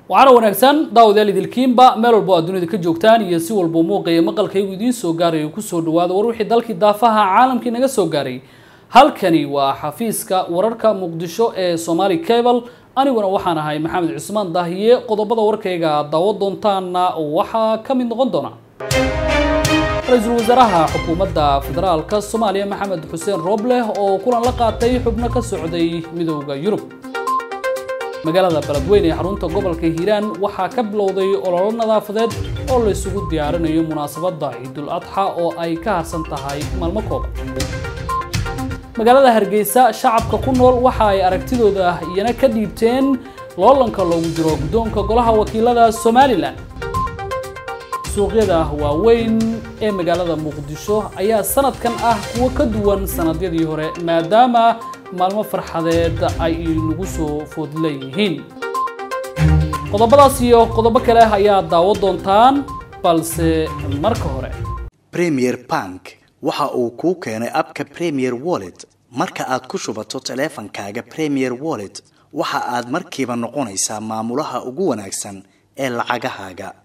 waxaana wanaagsan daawadayaal idilkiinba meel walbo aad dunida ka joogtaan iyo si walba muuqaya maqalkaygu idiin soo gaarayo kusoo dhawaada war wixii dalkii daafaha caalamkii naga soo gaaray halkani waa xafiiska wararka muqdisho ee somaali cable aniguna waxaan ahay maxamed cusmaan daahiye qodobada warkayga aad daawo doontaana waxaa ka mid noqon doona ra-iisul wasaaraha xukuumadda federaalka soomaaliya maxamed xuseen roobleh oo kulan la qaatay xubno ka socday midooda yurub magaalada beledweyne ee xarunta gobolka hiiraan waxaa ka bilowday ololo nadaafadeed oo la isugu diyaarinayo munaasabadda ciidul adxa oo ay ka harsan tahay maalmo kooban magaalada hargeysa shacabka ku nool waxa ay aragtidooda iyana ka dhiibteen loolanka loogu jiro guddoonka golaha wakiilada somalilan suuqyada waaweyn ee magaalada muqdisho ayaa sanadkan ah kuwo ka duwan sanadyadii hore maadaama maalmo farxadeed ay nagu soo food leeyihiin qodobadaas iyo qodobo kale ayaa daawo doontaan balse marka hore premier bank waxa uu kuu keenay abka premier wallet marka aad ku shubato taleefankaaga premier wallet waxa aad markiiba noqonaysaa maamulaha ugu wanaagsan ee lacagahaaga